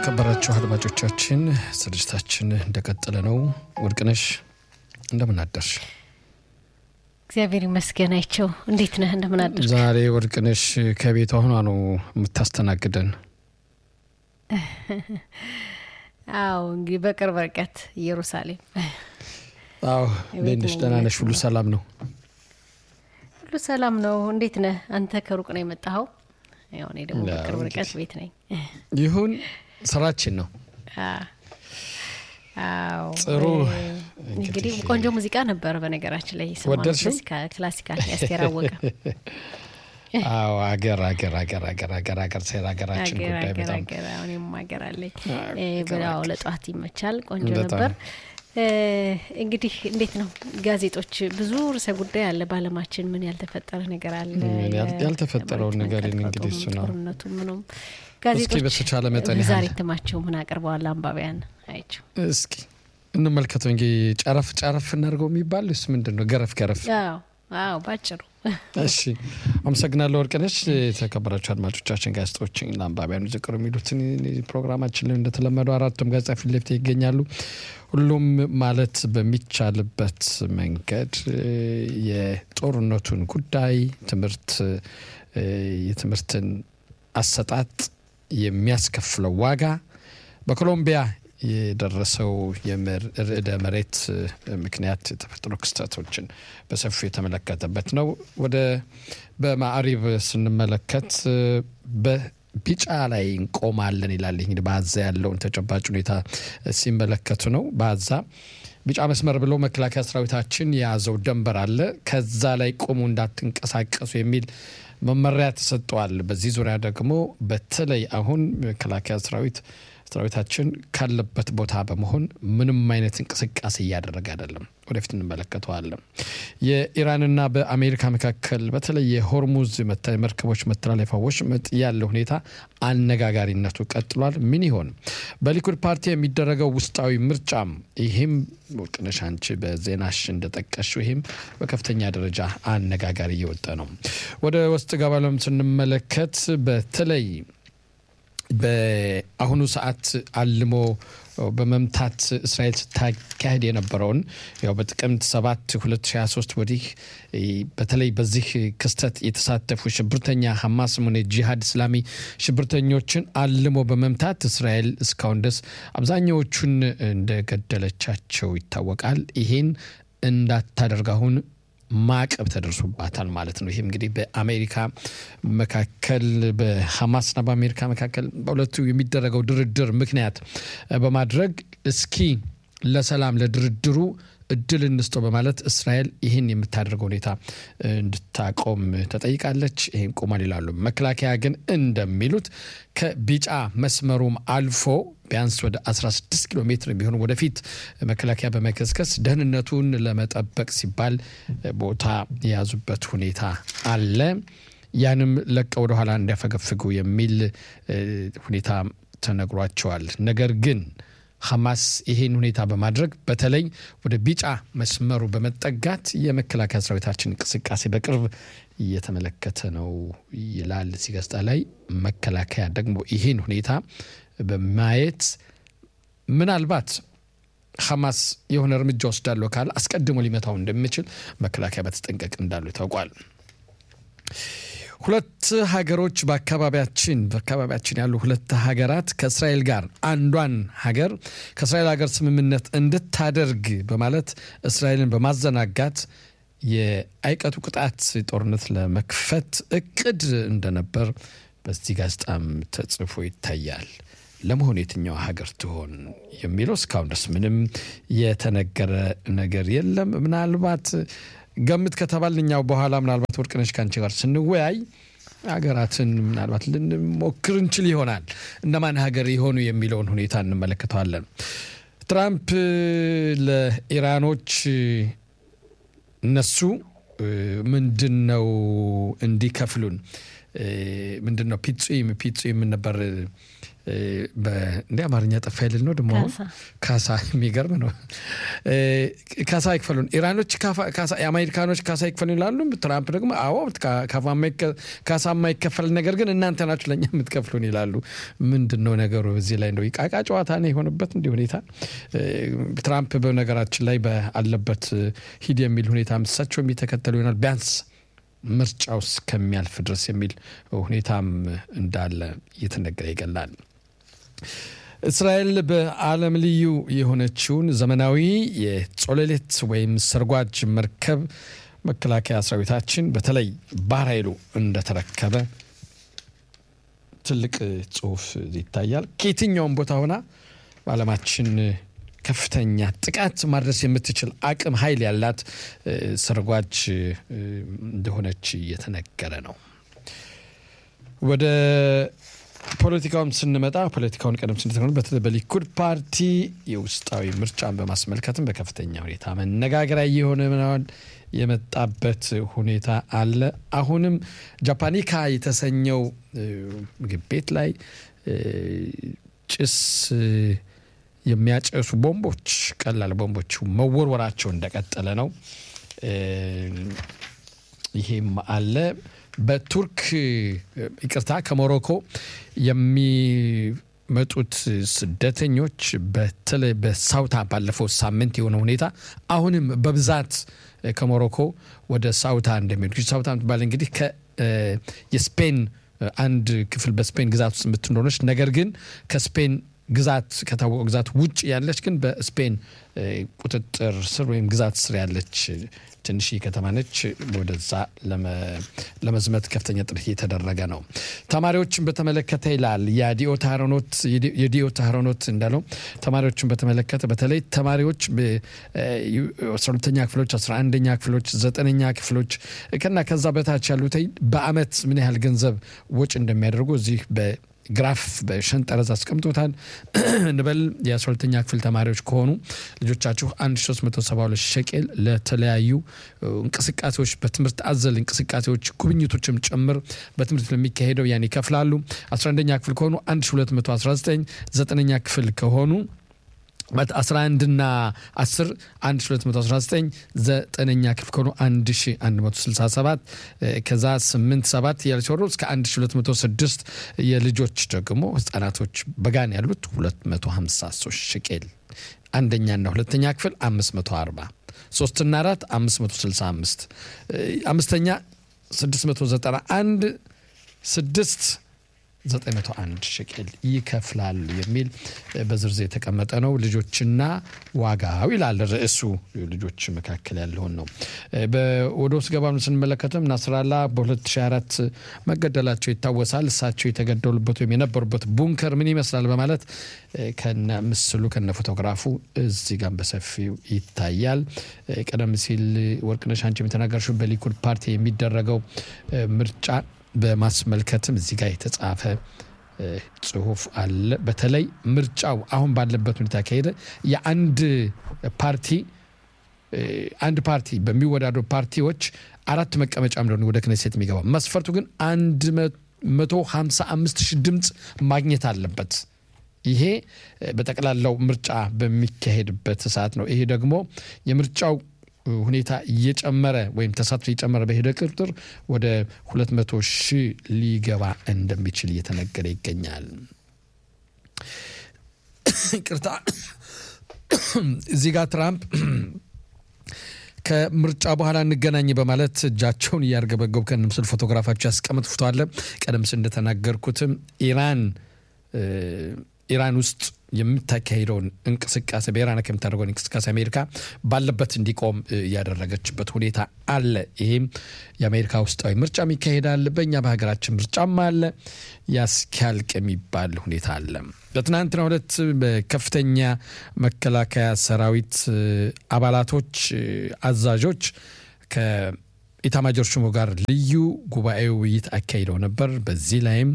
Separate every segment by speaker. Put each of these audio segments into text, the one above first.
Speaker 1: የተከበራችሁ አድማጮቻችን ስርጭታችን እንደቀጠለ ነው። ወርቅነሽ እንደምን አደርሽ?
Speaker 2: እግዚአብሔር ይመስገን። አይቸው እንዴት ነህ? እንደምን አደርሽ?
Speaker 1: ዛሬ ወርቅነሽ ከቤቷ ሆኗ ነው የምታስተናግደን።
Speaker 2: አዎ እንግዲህ በቅርብ ርቀት ኢየሩሳሌም።
Speaker 1: አዎ እንዴት ነሽ? ደህና ነሽ? ሁሉ ሰላም ነው?
Speaker 2: ሁሉ ሰላም ነው። እንዴት ነህ አንተ? ከሩቅ ነው የመጣኸው? ያው እኔ ደግሞ በቅርብ ርቀት ቤት ነኝ።
Speaker 1: ይሁን ስራችን ነው።
Speaker 2: አዎ
Speaker 1: ጥሩ
Speaker 2: እንግዲህ ቆንጆ ሙዚቃ ነበር። በነገራችን ላይ
Speaker 1: ወደድሽው?
Speaker 2: ክላሲካል ያስቴር አወቀ
Speaker 1: አዎ አገር አገር አገር አገር አገር አገር ሴራ ሀገራችን
Speaker 2: አገር
Speaker 1: ጉዳይ
Speaker 2: አገር
Speaker 1: በጣም
Speaker 2: አገር አሁንም ሀገር አለኝ
Speaker 1: አገር
Speaker 2: በላው
Speaker 1: አገር።
Speaker 2: ለጠዋት ይመቻል። ቆንጆ
Speaker 1: በጣም።
Speaker 2: ነበር። እ፣ እንግዲህ እንዴት ነው ጋዜጦች ብዙ ርዕሰ ጉዳይ አለ በዓለማችን ምን ያልተፈጠረ ነገር አለ?
Speaker 1: ምን ያል- ያልተፈጠረውን
Speaker 2: የመሬት
Speaker 1: ነገር
Speaker 2: መንቀጥቀጡም፣
Speaker 1: እንግዲህ እሱ ነው።
Speaker 2: ጦርነቱ ምኑም
Speaker 1: እስኪ
Speaker 2: ጋዜጦች
Speaker 1: በተቻለ መጠን
Speaker 2: ዛሬ
Speaker 1: ያህል
Speaker 2: እትማቸው ምን አቅርበዋል አንባቢያን አይቸው
Speaker 1: እስኪ እንመልከተው እንጂ ጨረፍ ጨረፍ እናድርገው የሚባል እሱ ምንድን ነው? ገረፍ ገረፍ
Speaker 2: አዎ አዎ ባጭሩ
Speaker 1: እሺ አመሰግናለሁ ወርቅነሽ። የተከበራችሁ አድማጮቻችን ጋዜጦችን ለአንባቢያኑ ዝቅሩ የሚሉትን ፕሮግራማችን ላይ እንደተለመደው አራቱም ጋዜጣ ፊት ለፊት ይገኛሉ። ሁሉም ማለት በሚቻልበት መንገድ እ፣ የጦርነቱን ጉዳይ ትምህርት እ፣ የትምህርትን አሰጣጥ የሚያስከፍለው ዋጋ በኮሎምቢያ የደረሰው የምር- ርዕደ መሬት እ፣ ምክንያት የተፈጠሩ ክስተቶችን በሰፊው የተመለከተበት ነው። ወደ በማዕሪብ ስንመለከት እ፣ በቢጫ ላይ እንቆማለን ይላል። ይህ እንግዲህ በአዛ ያለውን ተጨባጭ ሁኔታ እ፣ ሲመለከቱ ነው። በአዛ ቢጫ መስመር ብሎ መከላከያ ሰራዊታችን የያዘው ደንበር አለ። ከዛ ላይ ቆሙ እንዳትንቀሳቀሱ የሚል መመሪያ ተሰጥተዋል። በዚህ ዙሪያ ደግሞ በተለይ አሁን መከላከያ ሰራዊት ሰራዊታችን ካለበት ቦታ በመሆን ምንም አይነት እንቅስቃሴ እያደረገ አይደለም። ወደፊት እንመለከተዋለን። የኢራንና በአሜሪካ መካከል በተለይ የሆርሙዝ መተ- መርከቦች መተላለፊያ ወሽመጥ ያለው ሁኔታ አነጋጋሪነቱ ቀጥሏል። ምን ይሆን በሊኩድ ፓርቲ የሚደረገው ውስጣዊ ምርጫም ይህም ወርቅነሽ አንቺ በዜናሽ እንደጠቀሽው ይህም በከፍተኛ ደረጃ አነጋጋሪ እየወጣ ነው። ወደ ውስጥ ገባለም ስንመለከት በተለይ በአሁኑ ሰዓት አልሞ በመምታት እስራኤል ስታካሄድ የነበረውን ያው በጥቅምት 7 2023 ወዲህ እ፣ በተለይ በዚህ ክስተት የተሳተፉ ሽብርተኛ ሐማስም ሆነ ጂሃድ እስላሚ ሽብርተኞችን አልሞ በመምታት እስራኤል እስካሁን ድረስ አብዛኛዎቹን እንደገደለቻቸው ይታወቃል። ይሄን እንዳታደርግ አሁን ማዕቀብ ተደርሶባታል ማለት ነው። ይህም እንግዲህ በአሜሪካ መካከል በሐማስና በአሜሪካ መካከል በሁለቱ የሚደረገው ድርድር ምክንያት በማድረግ እስኪ ለሰላም ለድርድሩ እድል እንስጠው በማለት እስራኤል ይህን የምታደርገው ሁኔታ እንድታቆም ተጠይቃለች። ይህን ቆሟል ይላሉ። መከላከያ ግን እንደሚሉት ከቢጫ መስመሩም አልፎ ቢያንስ ወደ 16 ኪሎ ሜትር ቢሆን ወደፊት መከላከያ በመከስከስ ደህንነቱን ለመጠበቅ ሲባል ቦታ የያዙበት ሁኔታ አለ። ያንም ለቀው ወደኋላ እንዲያፈገፍጉ የሚል እ፣ ሁኔታ ተነግሯቸዋል። ነገር ግን ሐማስ ይሄን ሁኔታ በማድረግ በተለይ ወደ ቢጫ መስመሩ በመጠጋት የመከላከያ ሰራዊታችን እንቅስቃሴ በቅርብ እየተመለከተ ነው ይላል እዚህ ጋዜጣ ላይ። መከላከያ ደግሞ ይሄን ሁኔታ በማየት ምናልባት ሐማስ የሆነ እርምጃ ወስዳለሁ ካለ አስቀድሞ ሊመታው እንደሚችል መከላከያ በተጠንቀቅ እንዳሉ ታውቋል። ሁለት ሀገሮች በአካባቢያችን በአካባቢያችን ያሉ ሁለት ሀገራት ከእስራኤል ጋር አንዷን ሀገር ከእስራኤል ሀገር ስምምነት እንድታደርግ በማለት እስራኤልን በማዘናጋት የአይቀጡ ቅጣት ጦርነት ለመክፈት እቅድ እንደነበር በዚህ ጋዜጣም ተጽፎ ይታያል። ለመሆኑ የትኛው ሀገር ትሆን የሚለው እስካሁን ድረስ ምንም የተነገረ ነገር የለም። ምናልባት ገምት ከተባል እኛው በኋላ ምናልባት ወርቅነሽ ከአንቺ ጋር ስንወያይ ሀገራትን ምናልባት ልንሞክር እንችል ይሆናል። እነማን ሀገር የሆኑ የሚለውን ሁኔታ እንመለከተዋለን። ትራምፕ ለኢራኖች እነሱ ምንድን ነው እንዲከፍሉን ምንድን ነው ፒጹም ፒጹም ነበር እንደ አማርኛ ጠፋ ይልል ነው ደግሞ አሁን ካሳ የሚገርም ነው። ካሳ ይክፈሉን ኢራኖች የአሜሪካኖች ካሳ ይክፈሉን ይላሉ። ትራምፕ ደግሞ አዎ ካሳ የማይከፈል ነገር ግን እናንተ ናችሁ ለእኛ የምትከፍሉን ይላሉ። ምንድን ነው ነገሩ? በዚህ ላይ ነው ቃቃ ጨዋታ ነው የሆነበት እንዲህ ሁኔታ። ትራምፕ በነገራችን ላይ ባለበት ሂድ የሚል ሁኔታ እሳቸው የሚተከተሉ ይሆናል ቢያንስ ምርጫው እስከሚያልፍ ድረስ የሚል ሁኔታም እንዳለ እየተነገረ ይገላል። እስራኤል በዓለም ልዩ የሆነችውን ዘመናዊ የጾለሌት ወይም ሰርጓጅ መርከብ መከላከያ ሰራዊታችን በተለይ ባህር ኃይሉ እንደተረከበ ትልቅ ጽሑፍ ይታያል። ከየትኛውም ቦታ ሆና በዓለማችን ከፍተኛ ጥቃት ማድረስ የምትችል አቅም ኃይል ያላት ሰርጓጅ እንደሆነች እየተነገረ ነው። ወደ ፖለቲካውም ስንመጣ ፖለቲካውን ቀደም ስንተሆኑ በተለይ በሊኩድ ፓርቲ የውስጣዊ ምርጫን በማስመልከትም በከፍተኛ ሁኔታ መነጋገሪያ እየሆነ ምናምን የመጣበት ሁኔታ አለ። አሁንም ጃፓኒካ የተሰኘው ምግብ ቤት ላይ ጭስ የሚያጨሱ ቦምቦች ቀላል ቦምቦች መወርወራቸው እንደቀጠለ ነው። ይሄም አለ። በቱርክ ይቅርታ፣ ከሞሮኮ የሚመጡት ስደተኞች በተለይ በሳውታ ባለፈው ሳምንት የሆነ ሁኔታ አሁንም በብዛት ከሞሮኮ ወደ ሳውታ እንደሚሄዱ ሳውታ ምትባል እንግዲህ የስፔን አንድ ክፍል በስፔን ግዛት ውስጥ የምትኖረች ነገር ግን ከስፔን ግዛት ከታወቀ ግዛት ውጭ ያለች ግን በስፔን ቁጥጥር ስር ወይም ግዛት ስር ያለች ትንሽ ከተማ ነች። ወደዛ ለመዝመት ከፍተኛ ጥረት እየተደረገ ነው። ተማሪዎችን በተመለከተ ይላል የዲኦ ታህሮኖት እንዳለው ተማሪዎችን በተመለከተ በተለይ ተማሪዎች አስራ ሁለተኛ ክፍሎች፣ አስራ አንደኛ ክፍሎች፣ ዘጠነኛ ክፍሎች ከና ከዛ በታች ያሉት በአመት ምን ያህል ገንዘብ ወጪ እንደሚያደርጉ እዚህ ግራፍ በሸንጠረዝ አስቀምጦታል። እንበል የ12ተኛ ክፍል ተማሪዎች ከሆኑ ልጆቻችሁ 1372 ሸቄል ለተለያዩ እንቅስቃሴዎች በትምህርት አዘል እንቅስቃሴዎች ጉብኝቶችም ጭምር በትምህርት ለሚካሄደው ያን ይከፍላሉ። 11ኛ ክፍል ከሆኑ 1219 ዘጠነኛ ክፍል ከሆኑ 11 ና 10 1219 ዘጠነኛ ክፍል ከሆኑ 1167 ከዛ 8 7 ያለ ሲወሩ እስከ 1206 የልጆች ደግሞ ህጻናቶች በጋን ያሉት 253 ሽቄል አንደኛና ሁለተኛ ክፍል 540 ሶስትና አራት 565 አምስተኛ 691 ስድስት 901 ሸቄል ይከፍላሉ የሚል በዝርዝር የተቀመጠ ነው። ልጆችና ዋጋው ይላል ርዕሱ። ልጆች መካከል ያለውን ነው። ወደ ውስጥ ገባ ስንመለከትም ናስራላ በ2004 መገደላቸው ይታወሳል። እሳቸው የተገደሉበት ወይም የነበሩበት ቡንከር ምን ይመስላል በማለት ከነ ምስሉ ከነ ፎቶግራፉ እዚህ ጋር በሰፊው ይታያል። ቀደም ሲል ወርቅነሽ አንቺ የተናገርሽው በሊኩድ ፓርቲ የሚደረገው ምርጫ በማስመልከትም እዚህ ጋር የተጻፈ ጽሁፍ አለ። በተለይ ምርጫው አሁን ባለበት ሁኔታ ከሄደ የአንድ ፓርቲ አንድ ፓርቲ በሚወዳደሩ ፓርቲዎች አራት መቀመጫ እንደሆነ ወደ ክነሴት የሚገባው መስፈርቱ ግን አንድ መቶ ሀምሳ አምስት ሺህ ድምፅ ማግኘት አለበት። ይሄ በጠቅላላው ምርጫ በሚካሄድበት ሰዓት ነው። ይሄ ደግሞ የምርጫው ሁኔታ እየጨመረ ወይም ተሳትፎ እየጨመረ በሄደ ቁጥር ወደ 200 ሺህ ሊገባ እንደሚችል እየተነገረ ይገኛል። ቅርታ እዚህ ጋር ትራምፕ ከምርጫ በኋላ እንገናኝ በማለት እጃቸውን እያርገበገቡ ከነ ምስል ፎቶግራፋቸው ያስቀምጥ ፎቶ አለ። ቀደም ሲል እንደተናገርኩትም ኢራን ኢራን ውስጥ የምታካሄደውን እንቅስቃሴ በኢራን ከምታደርገውን እንቅስቃሴ አሜሪካ ባለበት እንዲቆም ያደረገችበት ሁኔታ አለ። ይህም የአሜሪካ ውስጣዊ ምርጫም ይካሄዳል፣ በእኛ በሀገራችን ምርጫም አለ። ያስኪያልቅ የሚባል ሁኔታ አለ። በትናንትናው ዕለት በከፍተኛ መከላከያ ሰራዊት አባላቶች፣ አዛዦች ከኢታማጆር ሹሙ ጋር ልዩ ጉባኤ ውይይት አካሂደው ነበር። በዚህ ላይም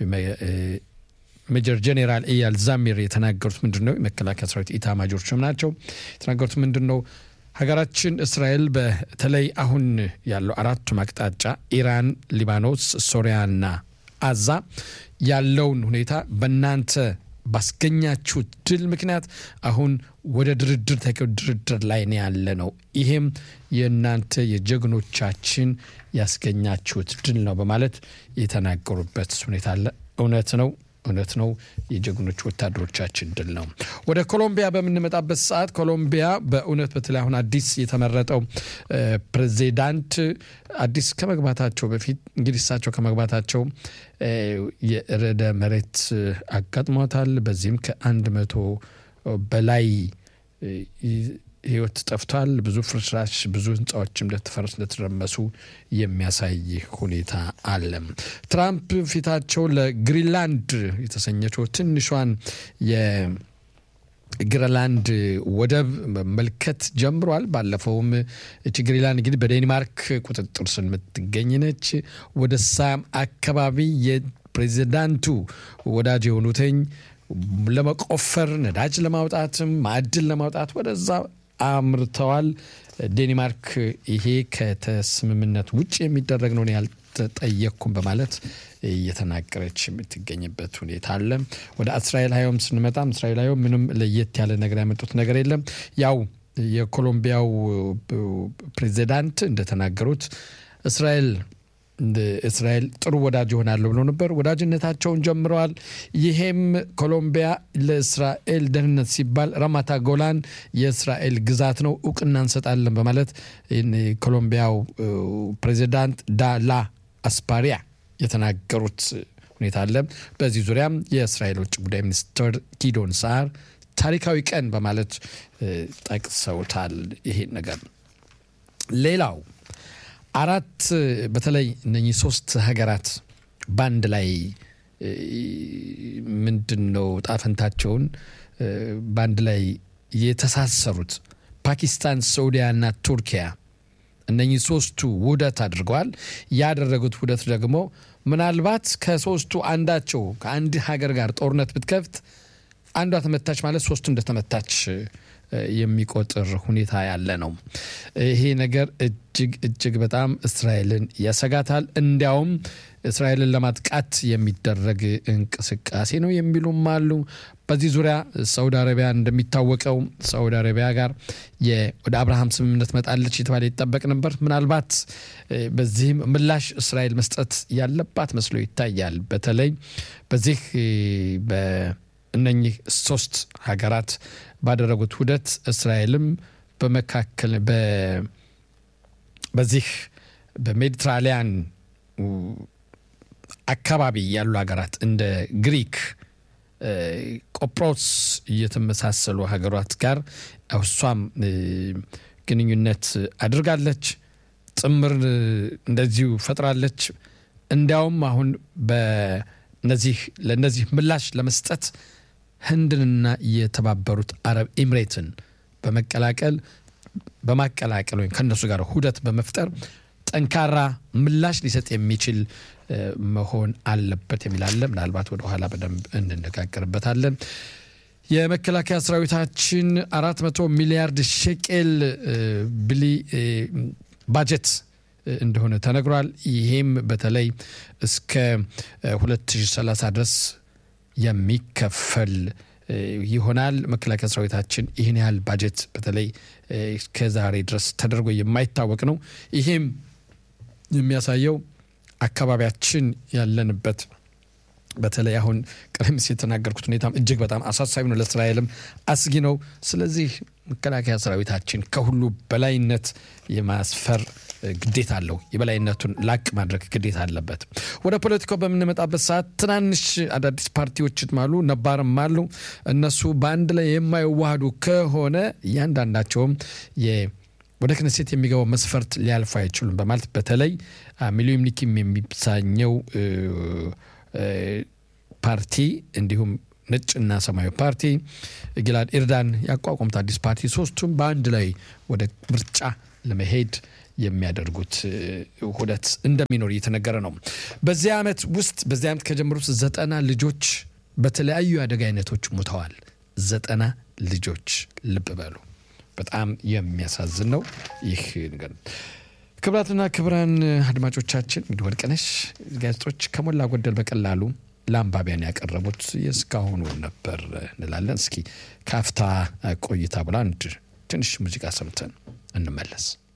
Speaker 1: ሜጀር ጄኔራል ኤያል ዛሚር የተናገሩት ምንድን ነው? የመከላከያ ሰራዊት ኢታማጆር ሹም ናቸው። የተናገሩት ምንድን ነው? ሀገራችን እስራኤል በተለይ አሁን ያለው አራቱም አቅጣጫ ኢራን፣ ሊባኖስ፣ ሶሪያና አዛ ያለውን ሁኔታ በእናንተ ባስገኛችሁት ድል ምክንያት አሁን ወደ ድርድር ተገ ድርድር ላይ ነው ያለ ነው። ይሄም የእናንተ የጀግኖቻችን ያስገኛችሁት ድል ነው በማለት የተናገሩበት ሁኔታ አለ። እውነት ነው፣ እውነት ነው። የጀግኖች ወታደሮቻችን ድል ነው። ወደ ኮሎምቢያ በምንመጣበት ሰዓት ኮሎምቢያ በእውነት በተለይ አሁን አዲስ የተመረጠው ፕሬዚዳንት አዲስ ከመግባታቸው በፊት እንግዲህ እሳቸው ከመግባታቸው የርዕደ መሬት አጋጥሟታል። በዚህም ከአንድ መቶ በላይ ህይወት ጠፍቷል። ብዙ ፍርስራሽ፣ ብዙ ህንፃዎችም እንደተፈረሱ እንደተረመሱ የሚያሳይ ሁኔታ አለ። ትራምፕ ፊታቸው ለግሪንላንድ የተሰኘችው ትንሿን የግሪንላንድ ወደብ መመልከት ጀምሯል። ባለፈውም እቺ ግሪንላንድ እንግዲህ በዴንማርክ ቁጥጥር ስር የምትገኝ ነች። ወደ ሳም አካባቢ የፕሬዚዳንቱ ወዳጅ የሆኑትኝ ለመቆፈር ነዳጅ ለማውጣትም ማዕድን ለማውጣት ወደዛ አምርተዋል። ዴንማርክ ይሄ ከተስምምነት ውጭ የሚደረግ ነው ያልተጠየቅኩም በማለት እየተናገረች የምትገኝበት ሁኔታ አለ። ወደ እስራኤል ሀዮም ስንመጣም እስራኤል ሀዮም ምንም ለየት ያለ ነገር ያመጡት ነገር የለም። ያው የኮሎምቢያው ፕሬዚዳንት እንደተናገሩት እስራኤል እስራኤል ጥሩ ወዳጅ ይሆናለሁ ብሎ ነበር። ወዳጅነታቸውን ጀምረዋል። ይሄም ኮሎምቢያ ለእስራኤል ደህንነት ሲባል ራማታ ጎላን የእስራኤል ግዛት ነው እውቅና እንሰጣለን በማለት ኮሎምቢያው ፕሬዚዳንት ዳላ አስፓሪያ የተናገሩት ሁኔታ አለ። በዚህ ዙሪያም የእስራኤል ውጭ ጉዳይ ሚኒስትር ጊዶን ሳር ታሪካዊ ቀን በማለት ጠቅሰውታል። ይሄን ነገር ሌላው አራት በተለይ እነኚህ ሶስት ሀገራት በአንድ ላይ ምንድን ነው ጣፈንታቸውን በአንድ ላይ የተሳሰሩት ፓኪስታን፣ ሳዑዲያና ቱርኪያ እነኚህ ሶስቱ ውህደት አድርገዋል። ያደረጉት ውህደት ደግሞ ምናልባት ከሶስቱ አንዳቸው ከአንድ ሀገር ጋር ጦርነት ብትከፍት አንዷ ተመታች ማለት ሶስቱ እንደተመታች የሚቆጥር ሁኔታ ያለ ነው። ይሄ ነገር እጅግ እጅግ በጣም እስራኤልን ያሰጋታል። እንዲያውም እስራኤልን ለማጥቃት የሚደረግ እንቅስቃሴ ነው የሚሉም አሉ። በዚህ ዙሪያ ሳውዲ አረቢያ እንደሚታወቀው ሳውዲ አረቢያ ጋር ወደ አብርሃም ስምምነት መጣለች የተባለ ይጠበቅ ነበር። ምናልባት በዚህም ምላሽ እስራኤል መስጠት ያለባት መስሎ ይታያል። በተለይ በዚህ በእነኚህ ሶስት ሀገራት ባደረጉት ውህደት እስራኤልም በመካከል በዚህ በሜዲትራሊያን አካባቢ ያሉ ሀገራት እንደ ግሪክ፣ ቆጵሮስ እየተመሳሰሉ ሀገራት ጋር እሷም ግንኙነት አድርጋለች። ጥምር እንደዚሁ ፈጥራለች። እንዲያውም አሁን በነዚህ ለእነዚህ ምላሽ ለመስጠት ህንድንና የተባበሩት አረብ ኤምሬትን በመቀላቀል በማቀላቀል ወይም ከእነሱ ጋር ሁደት በመፍጠር ጠንካራ ምላሽ ሊሰጥ የሚችል መሆን አለበት የሚል አለ። ምናልባት ወደ ኋላ በደንብ እንነጋገርበታለን። የመከላከያ ሰራዊታችን አራት መቶ ሚሊያርድ ሼቄል ብሊ ባጀት እንደሆነ ተነግሯል። ይሄም በተለይ እስከ 2030 ድረስ የሚከፈል ይሆናል። መከላከያ ሰራዊታችን ይህን ያህል ባጀት በተለይ እስከዛሬ ድረስ ተደርጎ የማይታወቅ ነው። ይሄም የሚያሳየው አካባቢያችን ያለንበት በተለይ አሁን ቀደም ሲል የተናገርኩት ሁኔታም እጅግ በጣም አሳሳቢ ነው፣ ለእስራኤልም አስጊ ነው። ስለዚህ መከላከያ ሰራዊታችን ከሁሉ በላይነት የማስፈር ግዴታ አለው። የበላይነቱን ላቅ ማድረግ ግዴታ አለበት። ወደ ፖለቲካው በምንመጣበት ሰዓት ትናንሽ አዳዲስ ፓርቲዎችም አሉ፣ ነባርም አሉ። እነሱ በአንድ ላይ የማይዋሃዱ ከሆነ እያንዳንዳቸውም ወደ ክነሴት የሚገባው መስፈርት ሊያልፉ አይችሉም በማለት በተለይ ሚሊዮን ኒኪም የሚሳኘው ፓርቲ እንዲሁም ነጭና ሰማያዊ ፓርቲ ጊላድ ኤርዳን ያቋቋሙት አዲስ ፓርቲ ሶስቱም በአንድ ላይ ወደ ምርጫ ለመሄድ የሚያደርጉት ውህደት እንደሚኖር እየተነገረ ነው። በዚህ ዓመት ውስጥ በዚህ ዓመት ከጀመሩት ዘጠና ልጆች በተለያዩ የአደጋ አይነቶች ሙተዋል። ዘጠና ልጆች ልብ በሉ። በጣም የሚያሳዝን ነው ይህ ነገር። ክብራትና ክብራን አድማጮቻችን እንግዲህ ወርቅነሽ ጋዜጦች ከሞላ ጎደል በቀላሉ ለአንባቢያን ያቀረቡት የእስካሁኑ ነበር እንላለን። እስኪ ካፍታ ቆይታ ብላ አንድ ትንሽ ሙዚቃ ሰምተን እንመለስ።